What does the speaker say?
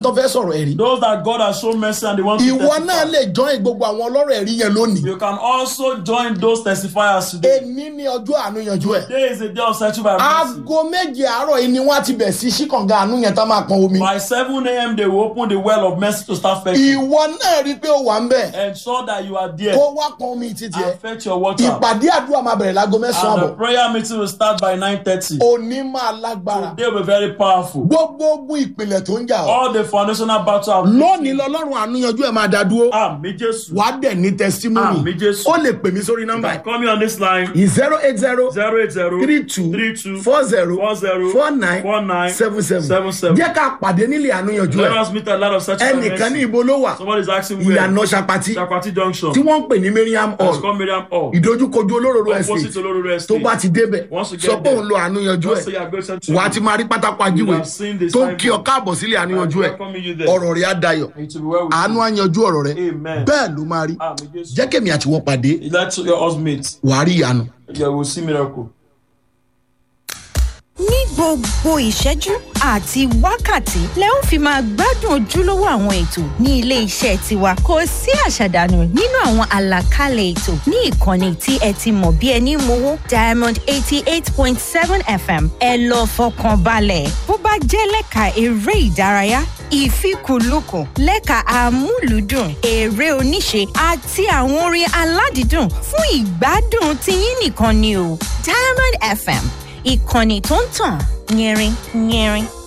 tó fẹ́ sọ̀rọ̀ ẹ̀rí Those that God has shown mercy and they want to ìwọ náà testify. lè join gbogbo àwọn ọlọ́rọ̀ ẹ̀rí yẹn lónìí You can also join those testifiers today. èní ní ọjọ́ àánú yanjú ẹ̀ Today is a day of searching by mercy. aago méje àárọ̀ yìí ni wọ́n á ti bẹ̀ sí ṣíkànga àánú yẹn tá máa pọn omi By 7 a.m. they will open the well of mercy to start fetching. ìwọ náà rí i pé ó wà ń bẹ̀ Ensure that you are there kó wá pọn omi títí ẹ and fetch your water. ìpàdé àdúrà máa bẹ̀rẹ̀ láago mẹ́sàn-án And àbọ̀ the prayer meeting will start by 9.30. òní máa lágbára They will be very powerful. gbogbo ogun ìpìlẹ̀ tó ń jà ọ́ All the foundational battle have lónìí lọ́lọ́run àánú yanjú ẹ̀ máa dá dúró Àmì Jésù. wàá dẹ̀ ní testimony Àmì Jésù. ó lè pè mí sórí nọ́mbà Call me on this line. zero eight zero 080 three two 32 four zero 40 four nine 49 seven seven 77. jẹ́ ká pàdé nílé àánú yanjú Let ẹ̀ us meet a lot of such ẹnìkan ní ibo ló wà Somebody is asking where. ìyànà ṣapati Chakwati Junction. tí wọ́n ń pè ní Mariam Let's hall call Miriam Hall. ìdojúkojú olóróró Opposite estate Olororo tó Estate. bá ti débẹ̀ Once you get sọ pé there, òun lo àánú yanjú Just ẹ̀ say you are going to wà á ti máa rí pátákó ajíwèé have seen the tó ń kí ọ signboard. káàbọ̀ sílé àánú yanjú ẹ̀ welcome you there. ọ̀rọ̀ rẹ̀ á dayọ̀ It will be well with àánú á yanjú ọ̀rọ̀ rẹ̀ you. Amen. bẹ́ẹ̀ ló máa rí Àmì Jésù. jẹ́ kèmí àti wọ́n pàdé Let your us meet. wàá rí ìyanu. You will see miracle. ní gbogbo ìṣẹ́jú àti wákàtí lẹ ó fi máa gbádùn ojúlówó àwọn ètò ní ilé iṣẹ́ tiwa kò sí àṣàdànù nínú àwọn àlàkalẹ̀ ètò ní ìkànnì tí ẹ ti mọ̀ bí ẹni mowó diamond eighty eight point seven fm ẹ lọ fọkàn balẹ̀ bó bá jẹ́ lẹ́ka eré ìdárayá ìfikùnlukùn lẹ́ka àmúlùdùn eré oníṣe àti àwọn orin aládìídùn fún ìgbádùn tiyín nìkan ni o diamond fm ìkànnì tó ń tàn yẹrin yẹrin.